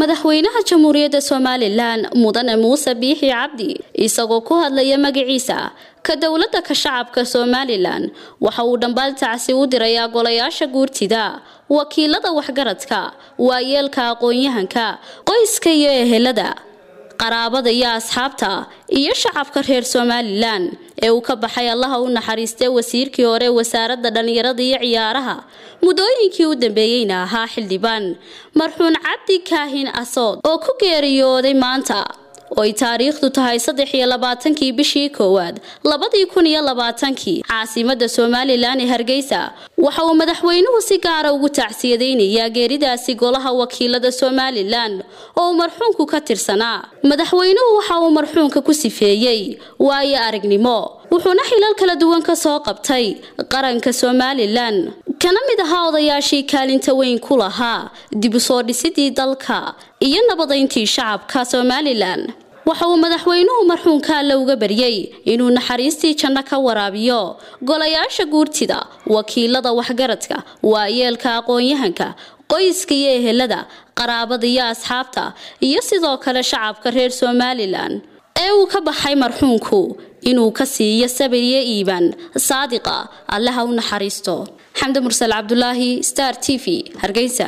madaxweynaha jamhuuriyadda somalilan mudane muuse biixi cabdi isagoo ku hadlaya magaciisa ka dowladda ka shacabka somalilan waxa uu dhambaal tacsi u dirayaa golayaasha guurtida wakiilada waxgaradka waayeelka aqoon-yahanka qoyska iyo ehelada qaraabada iyo asxaabta iyo shacabka reer somalilan ee uu ka baxay allaha u naxariistay wasiirkii hore wasaaradda dhallinyarada iyo ciyaaraha muddooyinkii u dambeeyeyna ahaa xildhibaan marxuun cabdi kaahin asood oo ku geeriyooday maanta oo ay taariikhdu tahay saddex iyo labaatankii bishii koowaad labadii kun iyo labaatankii caasimada somalilan ee hargeysa waxa uu madaxweynuhu si gaara ugu tacsiyadaynayaa geeridaasi golaha wakiilada somalilan oo uu marxuunku ka tirsanaa madaxweynuhu waxa uu marxuunka ku sifeeyey waayo aragnimo wuxuuna xilal kala duwan ka soo qabtay qaranka somalilan kana mid ahaa odayaashii kaalinta weyn ku lahaa dib u soo dhisidii dalka iyo nabadayntii shacabka somalilan waxa uu madaxweynuhu marxuunka alle uga baryey inuu naxariistii janno ka waraabiyo golayaasha guurtida wakiilada waxgaradka waayeelka aqoon-yahanka qoyska iyo ehelada qaraabada iyo asxaabta iyo sidoo kale shacabka reer somalilan ee uu ka baxay marxuunku inuu ka siiyo sabir iyo iibaan saadiqa allaha u naxariisto xamdi mursal cabdulaahi star t v hargeysa